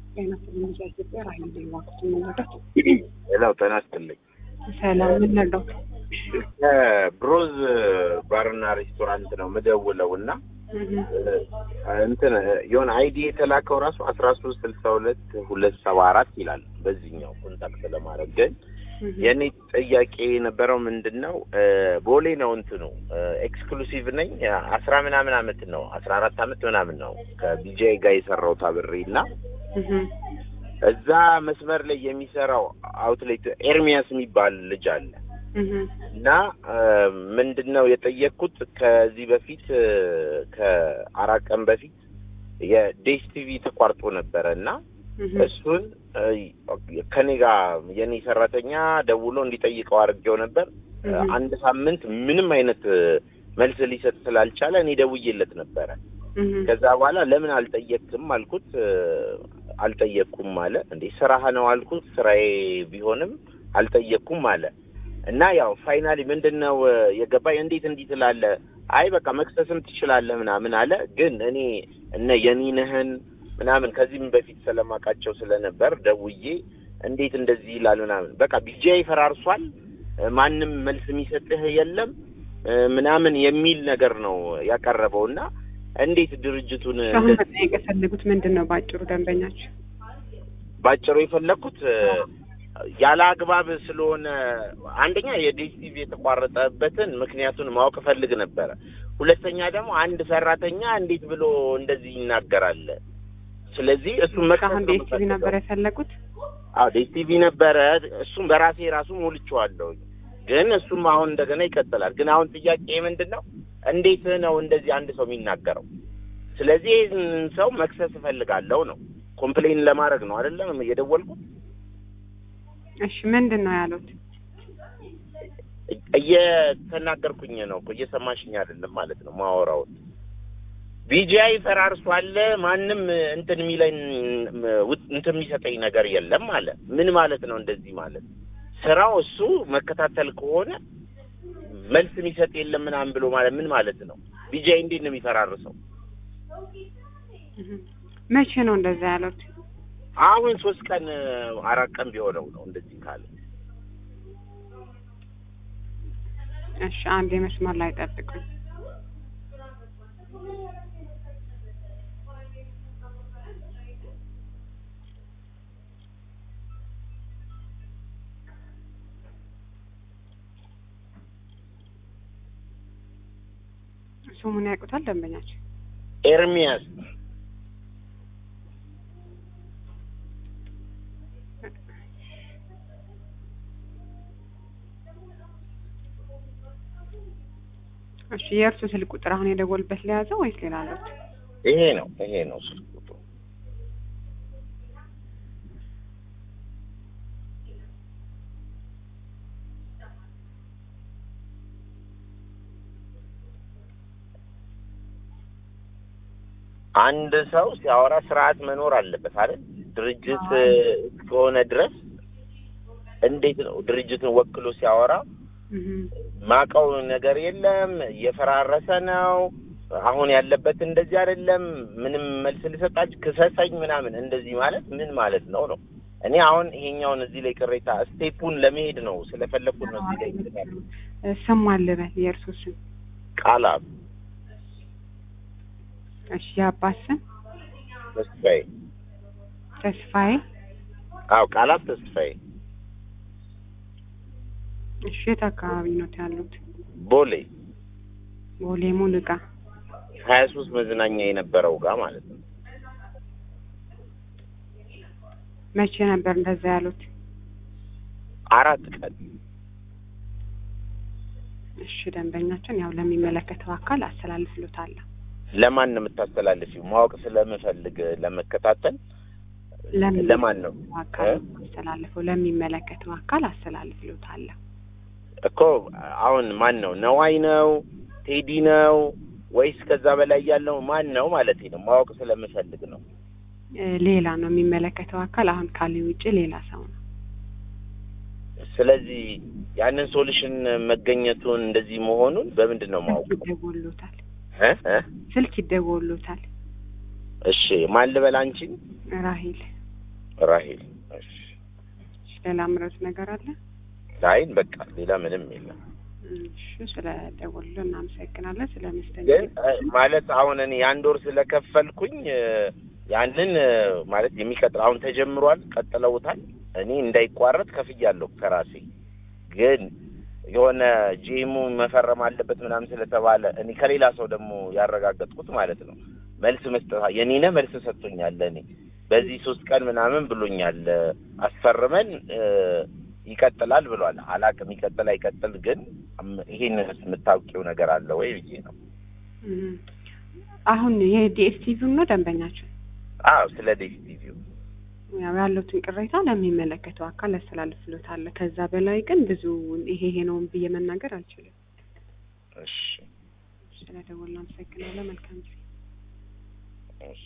ጤና ስልኝ ኢትዮጵያ ራይ ዋክቱ መረዳት ሌላው ጤና ይስጥልኝ። ሰላም ምን ነዳው? ብሮዝ ባርና ሬስቶራንት ነው ምደውለው እና እንትን የሆነ አይዲ የተላከው ራሱ አስራ ሶስት ስልሳ ሁለት ሁለት ሰባ አራት ይላል። በዚህኛው ኮንታክት ለማድረግ ግን የእኔ ጥያቄ የነበረው ምንድን ነው ቦሌ ነው እንትኑ ኤክስክሉሲቭ ነኝ አስራ ምናምን አመት ነው አስራ አራት አመት ምናምን ነው ከቢጃይ ጋር የሰራሁት አብሬ እና እዛ መስመር ላይ የሚሰራው አውትሌት ኤርሚያስ የሚባል ልጅ አለ እና ምንድን ነው የጠየቅኩት ከዚህ በፊት ከአራት ቀን በፊት የዴስ ቲቪ ተቋርጦ ነበረ እና እሱን ከኔ ጋር የኔ ሰራተኛ ደውሎ እንዲጠይቀው አድርጌው ነበር። አንድ ሳምንት ምንም አይነት መልስ ሊሰጥ ስላልቻለ እኔ ደውዬለት ነበረ። ከዛ በኋላ ለምን አልጠየቅክም አልኩት። አልጠየቅኩም አለ። እንዴ ስራህ ነው አልኩት። ስራዬ ቢሆንም አልጠየቅኩም አለ እና ያው ፋይናሊ ምንድን ነው የገባኝ፣ እንዴት እንዲህ ትላለህ? አይ በቃ መክሰስም ትችላለህ ምናምን አለ። ግን እኔ እነ የኒንህን ምናምን ከዚህም በፊት ስለማውቃቸው ስለነበር ደውዬ እንዴት እንደዚህ ይላል ምናምን በቃ ቢጃይ ፈራርሷል፣ ማንም መልስ የሚሰጥህ የለም ምናምን የሚል ነገር ነው ያቀረበው እና እንዴት ድርጅቱን አሁን መጠየቅ የፈለጉት ምንድን ነው? በአጭሩ ደንበኛቸው ባጭሩ የፈለግኩት ያለ አግባብ ስለሆነ አንደኛ የዲስቲቪ የተቋረጠበትን ምክንያቱን ማወቅ እፈልግ ነበረ። ሁለተኛ ደግሞ አንድ ሰራተኛ እንዴት ብሎ እንደዚህ ይናገራል? ስለዚህ እሱም አሁን ዲኤስቲቪ ነበር የፈለጉት? አዎ ዲኤስቲቪ ነበረ። እሱም በራሴ ራሱ ሞልቼዋለሁ። ግን እሱም አሁን እንደገና ይቀጥላል። ግን አሁን ጥያቄ ምንድን ነው እንዴት ነው እንደዚህ አንድ ሰው የሚናገረው? ስለዚህ ይህን ሰው መክሰስ እፈልጋለሁ ነው ኮምፕሌን ለማድረግ ነው አይደለም የደወልኩት። እሺ ምንድን ነው ያሉት? እየተናገርኩኝ ነው እኮ እየሰማሽኝ አይደለም ማለት ነው ማወራውን ቢጂአይ ፈራርሷል። ማንም እንትን የሚለኝ እንትን የሚሰጠኝ ነገር የለም አለ። ምን ማለት ነው እንደዚህ ማለት? ስራው እሱ መከታተል ከሆነ መልስ የሚሰጥ የለም ምናምን ብሎ ማለት ምን ማለት ነው? ቢጂአይ እንዴት ነው የሚፈራርሰው? መቼ ነው እንደዛ ያሉት? አሁን ሶስት ቀን አራት ቀን ቢሆነው ነው እንደዚህ ካለ። እሺ አንድ የመስመር ላይ ጠብቁኝ። ስሙን ያውቁታል ደንበኛቸው? ኤርሚያስ እሺ የእርሱ ስልክ ቁጥር አሁን የደወልበት ለያዘው ወይስ ሌላ አለት? ይሄ ነው ይሄ ነው ስልክ ቁጥሩ። አንድ ሰው ሲያወራ ስርዓት መኖር አለበት አይደል? ድርጅት እስከሆነ ድረስ እንዴት ነው ድርጅትን ወክሎ ሲያወራ ማቀው ነገር የለም፣ እየፈራረሰ ነው፣ አሁን ያለበት እንደዚህ አይደለም፣ ምንም መልስ ልሰጣች ክሰሰኝ ምናምን እንደዚህ ማለት ምን ማለት ነው ነው? እኔ አሁን ይሄኛውን እዚህ ላይ ቅሬታ ስቴፑን ለመሄድ ነው ስለፈለኩት ነው እዚህ ላይ ይልካል። ስም አለበት የእርሱ ስም ቃላብ እሺ የአባት ስም ተስፋዬ ተስፋዬ አዎ ቃላብ ተስፋዬ እሺ የት አካባቢ ነው ያሉት? ቦሌ ቦሌ ሙሉቃ ሀያ ሶስት መዝናኛ የነበረው ጋር ማለት ነው። መቼ ነበር እንደዛ ያሉት? አራት ቀን እሺ ደንበኛችን ያው ለሚመለከተው አካል አስተላልፍሎታለሁ። ለማን ነው የምታስተላልፊው? ማወቅ ስለምፈልግ ለመከታተል ለማን ነው አካል አስተላልፈው ለሚመለከተው አካል አስተላልፍሎታለሁ እኮ አሁን ማን ነው? ነዋይ ነው? ቴዲ ነው ወይስ ከዛ በላይ ያለው ማን ነው ማለት ነው? ማወቅ ስለምፈልግ ነው። ሌላ ነው የሚመለከተው አካል አሁን ካለ ውጭ ሌላ ሰው ነው። ስለዚህ ያንን ሶሉሽን መገኘቱን እንደዚህ መሆኑን በምንድን ነው ማወቅ? ይደወሉታል፣ እ ስልክ ይደወሉታል። እሺ ማን ልበል አንቺን? ራሂል ራሄል እሺ እሺ፣ ሌላ ምረት ነገር አለ? ላይን በቃ ሌላ ምንም የለም እሺ፣ ስለ ደወሉ እናመሰግናለን። ስለ ግን መስተንግዶ እ፣ ማለት አሁን እኔ የአንድ ወር ስለከፈልኩኝ እ፣ ያንን እ፣ ማለት የሚቀጥል አሁን ተጀምሯል ቀጥለውታል እኔ እንዳይቋረጥ ከፍያለሁ ከራሴ ግን የሆነ ጂሙ መፈረም አለበት ምናምን ስለተባለ እኔ ከሌላ ሰው ደግሞ ያረጋገጥኩት ማለት ነው መልስ መስጠት የኔነ መልስ ሰጥቶኛል ለእኔ በዚህ ሶስት ቀን ምናምን ብሎኛል አስፈርመን እ፣ ይቀጥላል ብሏል አላቅም ይቀጥል አይቀጥል ግን እም- ይሄንንስ የምታውቂው ነገር አለ ወይ ብዬ ነው እም፣ አሁን የዲኤስቲቪ ነው ደንበኛቸው አዎ ስለ ዴስ ቲቪው ያው ያሉትን ቅሬታ ለሚመለከተው አካል ያስተላልፍሎታል። ከዛ በላይ ግን ብዙ ይሄ ይሄ ነው ብዬ መናገር አልችልም። እሺ ስለ ደወሉ አመሰግናለሁ። መልካም ጊዜ። እሺ